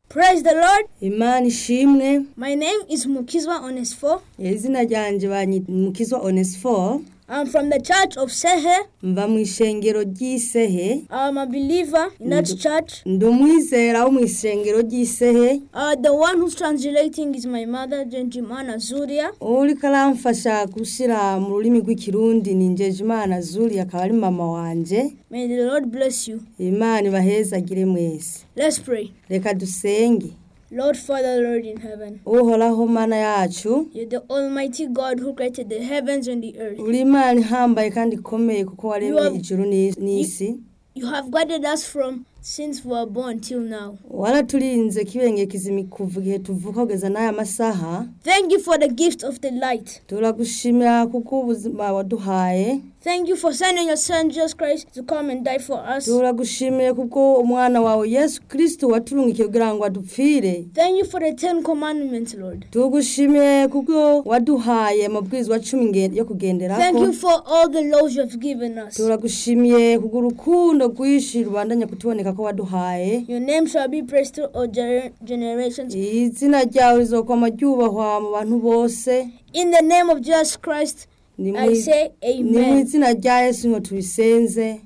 Praise the Lord. imana ishimwe My name is Mukizwa Onesfo. izina ryanje banyita mukizwa onesifo I'm from the church of Sehe. mva mu ishengero ry'isehe I'm a believer in that Ndo- church. ndi umwizera wo mu ishengero ry'isehe Uh, the one who's translating is my mother, Genjimana Zuria. uriko aramfasha gushyira mu rurimi rw'ikirundi ni njejimana zuri akaba ari mama wanje May the Lord bless you. imana ibahezagire mwese Let's pray. reka dusenge Lord Father, Lord in heaven. uhoraho mana yacu You're the Almighty God who created the heavens and the earth. uri imana ihambaye kandi ikomeye kuko You waremye have- ijuru ni- n'isi You have guided us from since we were born till now. waraturinze kibengekeza kuva igihe tuvuka kugeza n'aya masaha Thank you for the gift of the light. turagushimira kuko ubuzima waduhaye Thank you for sending your son Jesus Christ to come and die for us. turagushimiye kuko umwana wawe yesu kirisito waturungikiye kugira ngo adupfire Thank you for the Ten Commandments, Lord. tugushimiye kuko waduhaye amabwirizwa cumi nge- yo kugenderako Thank you for all the laws you have given us. turagushimiye kubwo urukundo rwinshi rubandanya kutuboneka ko waduhaye Your name shall be praised through all gener- generations. izina ryawe rizokwama ryubahwa mu bantu bose In the name of Jesus Christ, ni mu I say ni mu amen. izina rya yesu ngo tubisenze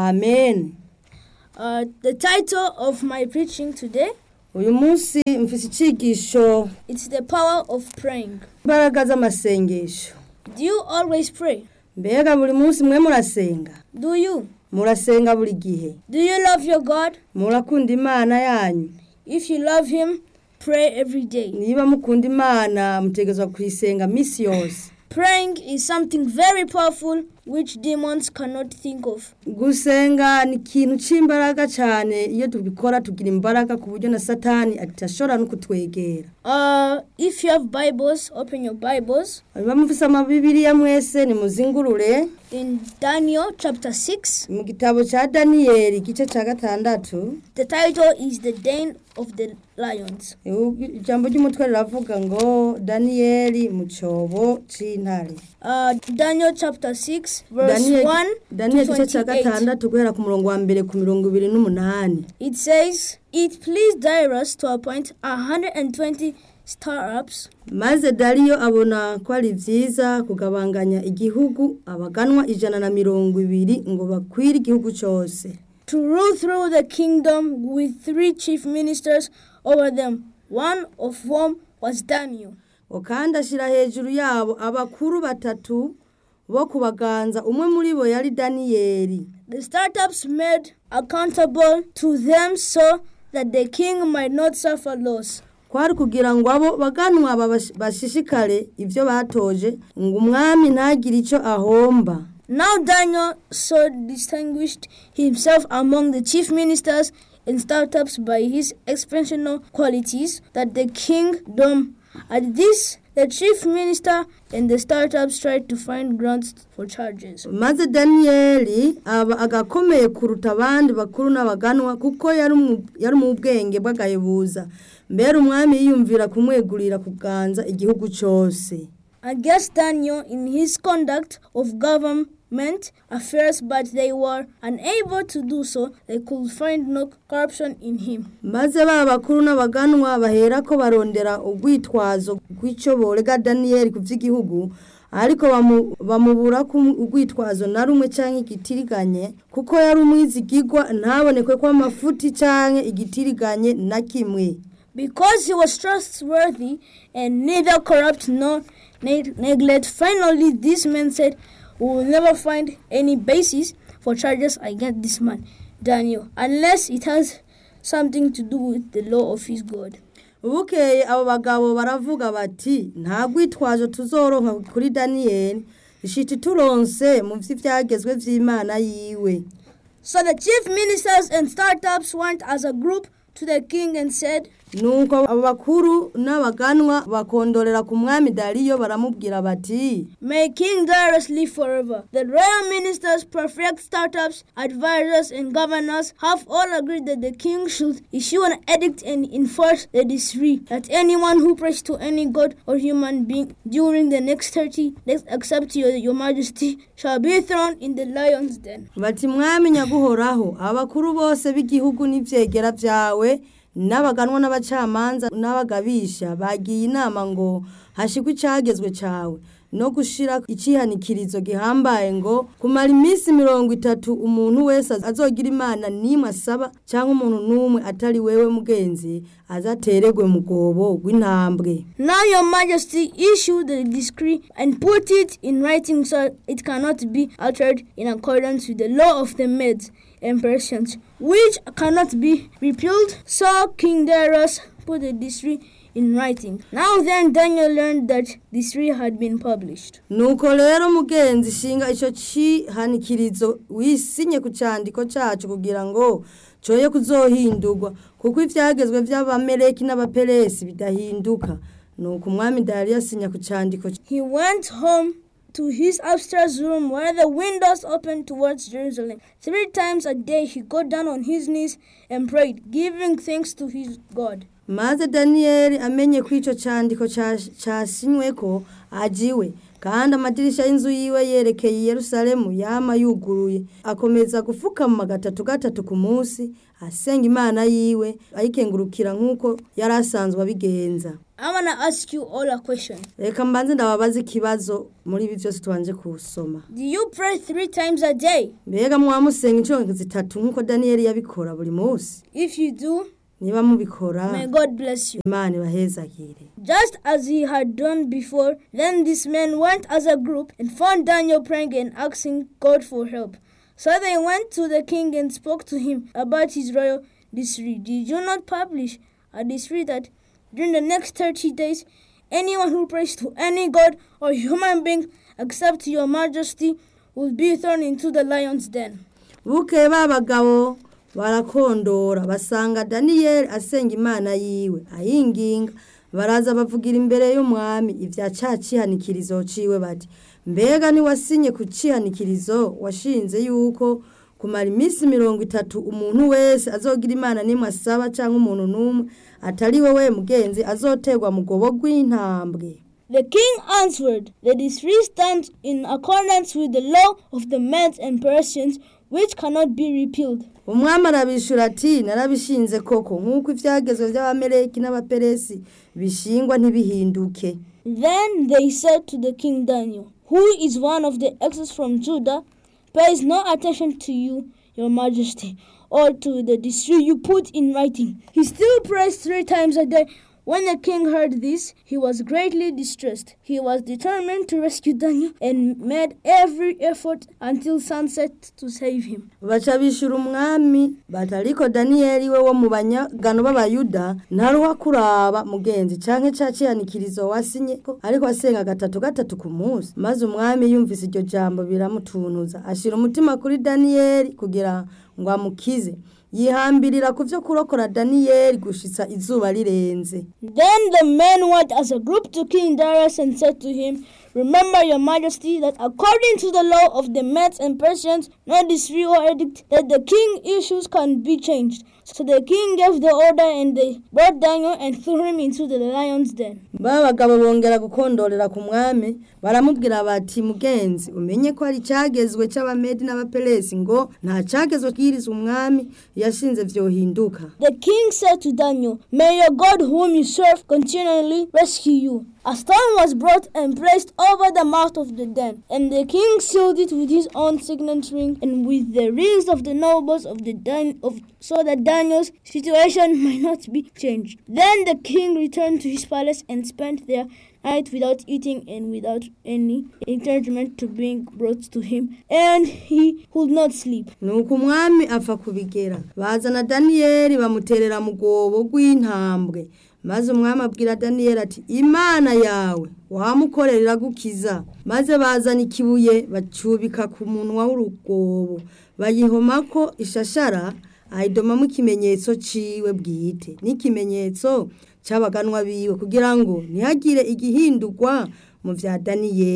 amen Uh, the title of my preaching today uyu munsi mfise icigisho it's the power of praying. imbaraga z'amasengesho Do you always pray? mbega buri munsi mwe murasenga Do you? murasenga buri gihe Do you love your God? murakunda imana yanyu If you love Him, pray every day. niba mukunda imana mutegezwa kuyisenga misi yose Praying is something very powerful which demons cannot think of. gusenga ni ikintu cy'imbaraga cyane iyo tubikora tugira imbaraga ku buryo na satani atashobora no kutwegera Uh, if you have Bibles, open your Bibles niba mufise amabibiriya mwese nimuzingurure in Daniel chapter 6. mu gitabo cya daniyeli igice cya gatandatu The title is The Den of the Lions. ijambo ry'umutwe riravuga ngo daniyeli mu cyobo cy'intare Uh, Daniel chapter 6, verse Daniel- 1 daniyeli to igice cya 28. gatandatu guhera ku murongo wa mbere ku mirongo ibiri n'umunani It says, It pleased Darius to appoint 120 star-ups maze dariyo abona ko ari byiza kugabanganya igihugu abaganwa ijana na mirongo ibiri ngo bakwire igihugu cyose to rule through the kingdom with three chief ministers over them, one of whom was Daniel. ngo kandi ashyira hejuru yabo abakuru batatu bo kubaganza umwe muri bo yari daniyeli The startups made accountable to them so that the king might not suffer loss. kwari kugira ngo abo baganwa babash- bashishikare ibyo batoje ngo umwami ntagire icyo ahomba Now Daniel so distinguished himself among the chief ministers and startups by his exceptional qualities that the kingdom at this the chief minister and the startups tried to find grounds for charges. maze daniyeli aba agakomeye kuruta abandi bakuru n'abaganwa kuko yari umu- yari mu bwenge bw'agahebuza mbere umwami yiyumvira kumwegurira kuganza igihugu cyose against Daniel in his conduct of government affairs, but they were unable to do so. They could find no corruption in him. maze ba bakuru n'abaganwa bahera ko barondera urwitwazo rw'icyo borega daniyeli ku by'igihugu ariko bamu- bamubura ko urwitwazo na rumwe cyangwa igitiriganye kuko yari umwizigigwa ntabonekwe ko amafuti cyangwa igitiriganye na kimwe Because he was trustworthy and neither corrupt nor ne- neglect, finally these men said, We will never find any basis for charges against this man, Daniel, unless it has something to do with the law of his God. bukeye abo bagabo baravuga bati nta rwitwazo tuzoronka kuri daniyeli ishiti turonse mu by'ibyagezwe by'imana yiwe So the chief ministers and startups went as a group to the king and said, nuko abo bakuru n'abaganwa bakondorera ku mwami dariyo baramubwira bati May King Darius live forever. The royal ministers, prefect startups, advisors, and governors have all agreed that the king should issue an edict and enforce the decree that anyone who prays to any god or human being during the next 30 days, except your, your majesty, shall be thrown in the lion's den. bati mwami nyaguhoraho abakuru bose b'igihugu n'ibyegera byawe n'abaganwa n'abacamanza n'abagabisha bagiye inama ngo hashigwe icagezwe cawe no gushira icihanikirizo gihambaye ngo kumara iminsi mirongo itatu umuntu wese azogira imana nimwe asaba cyangwa umuntu n'umwe atari wewe mugenzi azateregwe mu gobo rw'intambwe Now your majesty issued the decree and put it in writing so it cannot be altered in accordance with the law of the Medes and Persians, which cannot be repealed. So King Darius put the decree in writing. Now then Daniel learned that the decree had been published. nuko rero mugenzi shinga ico cihanikirizo wisinye ku candiko cacu kugira ngo coye kuzohindurwa kuko ivyagezwe vy'abameleki n'abaperesi bidahinduka nuko umwami dariyo asinya ku candiko He went home to his upstairs room where the windows opened towards Jerusalem. Three times a day he got down on his knees and prayed, giving thanks to his God. maze daniyeli amenye ko ico candiko ca- casinyweko ajiwe kandi amadirisha y'inzu yiwe yerekeye i yerusalemu yama yuguruye akomeza gufukama gatatu gatatu ku munsi asenga imana yiwe ayikengurukira nk'uko yari asanzwe abigenza I want to ask you all a question. reka mbanze ndababaza ikibazo muri ibi byose tubanje kusoma Do you pray three times a day? mbega mwamusenga inshuro zitatu nk'uko daniyeli yabikora buri munsi If you do, niba mubikora may God bless you. imana ibahezagire Just as he had done before, then these men went as a group and found Daniel praying and asking God for help. So they went to the king and spoke to him about his royal decree. Did you not publish a decree that during the next 30 days, anyone who prays to any god or human being except your majesty will be thrown into the lion's den? buke ba bagabo barakondora basanga daniyeli asenga imana yiwe ayinginga baraza bavugira imbere y'umwami ibya ca cihanikirizo ciwe bati mbega niwasinye ku cihanikirizo washinze yuko kumara iminsi mirongo itatu umuntu wese azogira imana nimwe asaba cyangwa umuntu n'umwe atari wowe mugenzi azoterwa mu gobo rw'intambwe The king answered, The decree stands in accordance with the law of the Medes and Persians, which cannot be repealed. umwami arabishura ati narabishinze koko nk'uko ibyagezwe by'abameleki n'abaperesi bishingwa ntibihinduke Then they said to the king Daniel, who is one of the exiles from Judah, pays no attention to you, your majesty, or to the decree you put in writing. He still prays three times a day. When the king heard this, he was greatly distressed. He was determined to rescue Daniel and made every effort until sunset to save him. baca bishura umwami bati ariko daniyeli we wo mu banyagano b'abayuda ntaruha kuraba mugenzi canke ca cihanikirizo wasinye ko ariko asenga gatatu gatatu ku munsi maze umwami yumvise iryo jambo biramutuntuza ashira umutima kuri daniyeli kugira ngo amukize yihambirira ku vyo kurokora daniyeli gushitsa izuba rirenze Then the men went as a group to King Darius and said to him, Remember, your majesty, that according to the law of the Medes and Persians, no decree or edict that the king issues can be changed. So the king gave the order, and they brought Daniel and threw him into the lion's den. ba bagabo bongera gukondorera ku mwami baramubwira bati mugenzi umenye ko hari icyagezwe cy'abamedi n'abaperesi ngo nta cyagezwe kiriza umwami yashinze vyohinduka The king said to Daniel, May your God, whom you serve, continually rescue you. A stone was brought and placed over the mouth of the den, and the king sealed it with his own signet ring and with the rings of the nobles of the den, of, so that Daniel's situation might not be changed. Then the king returned to his palace and spent there night without eating and without any encouragement to being brought to him, and he could not sleep. nuko umwami apfa kubigera bazana daniyeli bamuterera mu rwobo rw'intambwe maze umwami abwira daniyeli ati imana yawe wamukorera iragukiza maze bazana ikibuye bacubika ku munwa w'urugobo bayihomako ishashara ayidomamo ikimenyetso ciwe bwite n'ikimenyetso c'abaganwa biwe kugira ngo ntihagire igihindurwa mu vya daniyeli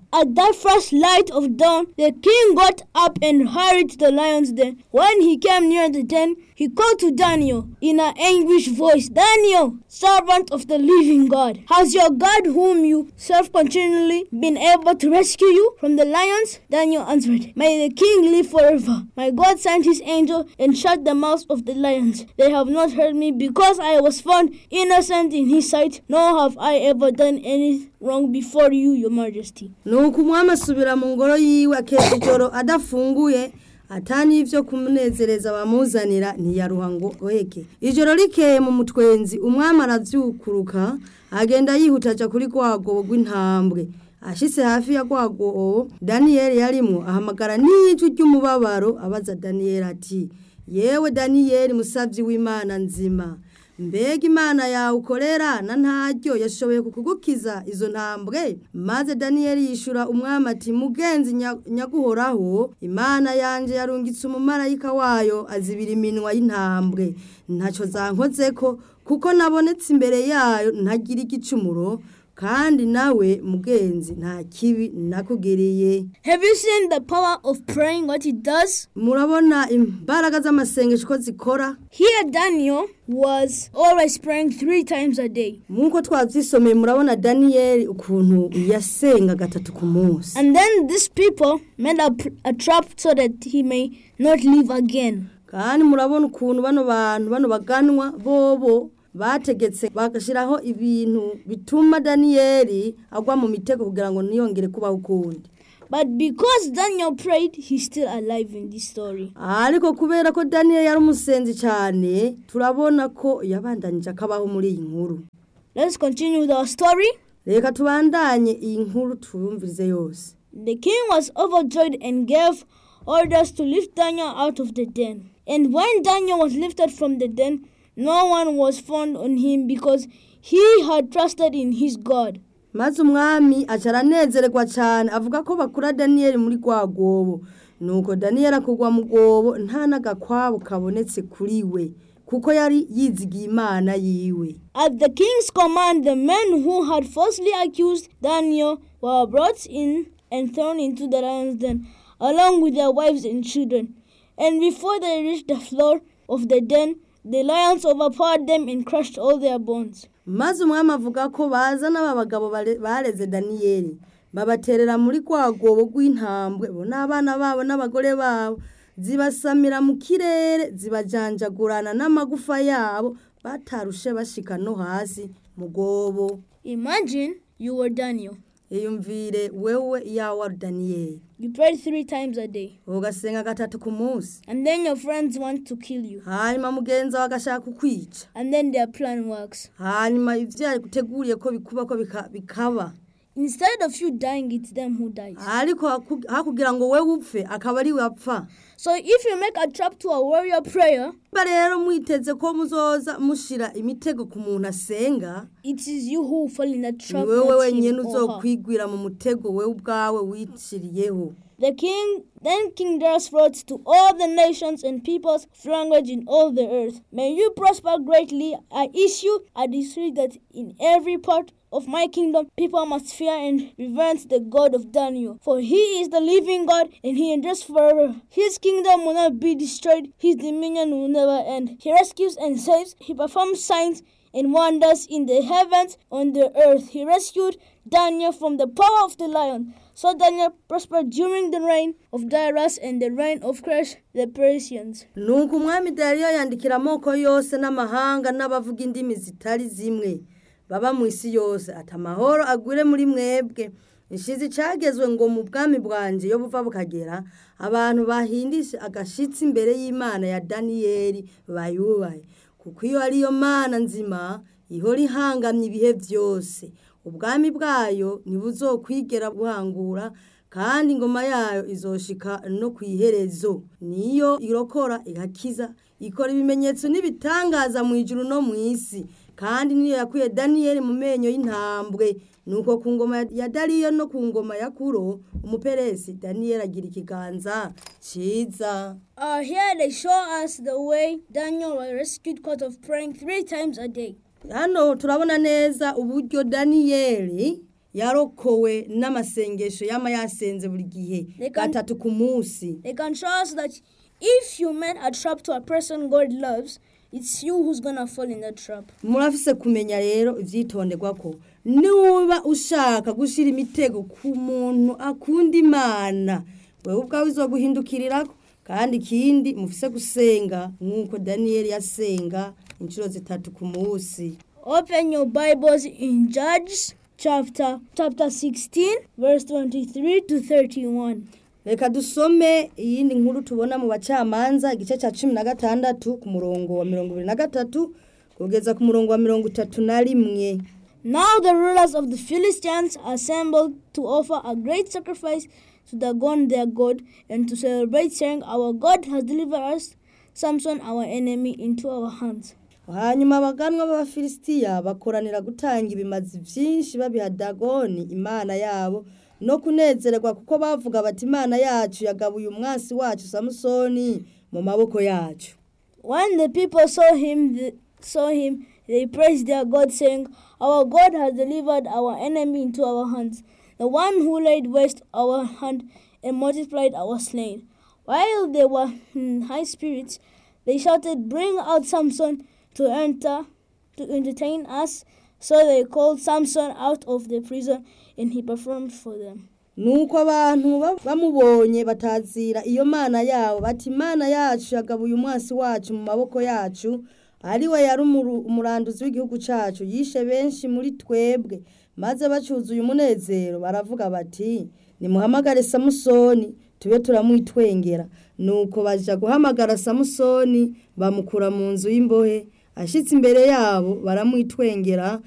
At that first light of dawn, the king got up and hurried to the lion's den. When he came near the den, he called to Daniel in an anguished voice, Daniel, servant of the living God, has your God, whom you serve continually, been able to rescue you from the lions? Daniel answered, May the king live forever. My God sent his angel and shut the mouths of the lions. They have not hurt me because I was found innocent in his sight, nor have I ever done any wrong before you, your majesty. nuko umwami asubira mu ngoro yiwe akeza ijoro adafunguye atani ivyo kumunezereza bamuzanira ntiyaruha ngo goheke ijoro rikeye mu mutwenzi umwami aravyukuruka agenda yihuta aja kuri rwagobo rw'intambwe ashitse hafi ya rwagobo daniyeli yarimwo ahamagara n'ijwi ry'umubabaro abaza daniyeli ati yewe daniyeli musavyi w'imana nzima mbega imana yawe ukorera na ntaryo yashoboye kukugukiza izo ntambwe maze daniyeli yishura umwami ati mugenzi nya- nyaguhoraho imana yanje yarungitse umumarayika wayo azibira iminwa y'intambwe ntacyo zankozeko kuko nabonetse imbere yayo ntagira igicumuro kandi nawe mugenzi nta kibi nakugiriye Have you seen the power of praying, what it does? murabona imbaraga z'amasengesho ko zikora Here, Daniel was always praying three times a day. nk'uko twabyisomeye murabona daniyeli ukuntu yasenga gatatu ku munsi And then these people made a, pr- a trap so that he may not live again. kandi murabona ukuntu bano bantu bano baganwa bobo bategetse bagashyiraho ibintu bituma daniyeli agwa mu mitego kugira ngo ntiyongere kubaho ukundi But because Daniel prayed, he's still alive in this story. ariko kubera ko daniyeli yari umusenzi cyane turabona ko yabandanije akabaho muri iyi nkuru Let's continue with our story. reka tubandanye iyi nkuru tuyumvirize yose The king was overjoyed and gave orders to lift Daniel out of the den. And when Daniel was lifted from the den, no one was found on him because he had trusted in his God. maze umwami aca aranezererwa cyane avuga ko bakura daniyeli muri rwa rwobo nuko daniyeli akugwa mu rwobo nta n'agakwabo kabonetse kuri we kuko yari yizigiye imana yiwe At the king's command, the men who had falsely accused Daniel were brought in and thrown into the lion's den, along with their wives and children. And before they reached the floor of the den, the lions overpowered them and crushed all their bones. maze umwami avuga ko baza n'aba bagabo bare- bareze daniyeli babaterera muri rwa rwobo rw'intambwe bo n'abana babo n'abagore babo zibasamira mu kirere zibajanjagurana n'amagufa yabo batarushe bashika no hasi mu rwobo Imagine you were Daniel. iyumvire wewe yawe wari daniyeli You prayed three times a day, ugasenga gatatu ku munsi and then your friends want to kill you, hanyuma mugenzi wawe agashaka kukwica and then their plan works. hanyuma ibyo yaguteguriye ko bikuba ko bika- bikaba Instead of you dying, it's them who dies. ariko haku- hakugira ngo wewe upfe akaba ari we apfa So if you make a trap to a warrior prayer, niba rero mwiteze ko muzoza mushira imitego ku muntu asenga it is you who fall in that ni trap. wewe not wenyine him or her. uzokwigwira mu mutego wewe ubwawe wiciriyeho The king then King Darius wrote to all the nations and peoples of language in all the earth. May you prosper greatly. I issue a decree that in every part of my kingdom people must fear and reverence the God of Daniel. For he is the living God and he endures forever. His kingdom will not be destroyed, his dominion will never end. He rescues and saves, he performs signs and wonders in the heavens on the earth. He rescued Daniel from the power of the lion. So Daniel prospered during the reign of Darius and the reign of Koresh the Persians. nuko umwami dariyo yandikira amoko yose n'amahanga n'abavuga indimi zitari zimwe baba mu isi yose ati amahoro agwire muri mwebwe inshizi cyagezwe ngo mu bwami bwanjye iyo buva bukagera abantu bahindishe agashitsi imbere y'imana ya daniyeli bayubahe kuko iyo ariyo mana nzima ihora ihangamye ibihe byose ubwami bwayo ntibuzokwigera buhangura kandi ingoma yayo izoshika no ku iherezo niyo irokora igakiza ikora ibimenyetso n'ibitangaza mu ijuru no mu isi kandi niyo yakuye daniyeli mu menyo y'intambwe nuko ku ngoma ya dariyo no ku ngoma ya kuro umuperesi daniyeli agira ikiganza cyiza Uh, here they show us the way Daniel was rescued because of praying three times a day. hano turabona neza uburyo daniyeli yarokowe n'amasengesho yama yasenze buri gihe They can- gatatu ku munsi They can show us that if you met a trap to a person God loves, it's you who's gonna fall in that trap. murafise kumenya rero ivyitonderwa ko nuba ushaka gushira imitego ku muntu akunda imana wewe ubwawe izoguhindukirirako kandi ikindi mufise gusenga nk'uko daniyeli yasenga inshuro zitatu ku munsi Open your Bibles in Judges chapter chapter 16, verse 23 to 31. reka dusome iyindi nkuru tubona mu bacamanza igice cya cumi na gatandatu ku murongo wa mirongo ibiri na gatatu kugeza ku murongo wa mirongo itatu na rimwe Now the rulers of the Philistines assembled to offer a great sacrifice to Dagon their god and to celebrate, saying, Our God has delivered us, Samson our enemy, into our hands. hanyuma abaganwa b'abafilisitiya bakoranira gutanga ibimazi byinshi babiha dagoni imana yabo no kunezererwa kuko bavuga bati imana yacu yagabuye umwasi wacu samusoni mu maboko yacu When the people saw him, th- saw him, they praised their God, saying, "Our God has delivered our enemy into our hands, the one who laid waste our hand and multiplied our slain." While they were in high spirits, they shouted, "Bring out Samson to enter, to entertain us." So they called Samson out of the prison, and he performed for them. nuko abantu ba- bamubonye batazira iyo mana yabo bati imana yacu yagabuye umwasi wacu mu maboko yacu ari we yari umuru- umuranduzi w'igihugu cyacu yishe benshi muri twebwe maze bacuzuye umunezero baravuga bati nimuhamagare samusoni tube turamwitwengera nuko baja guhamagara samusoni bamukura mu nzu y'imbohe ashitse imbere yabo baramwitwengera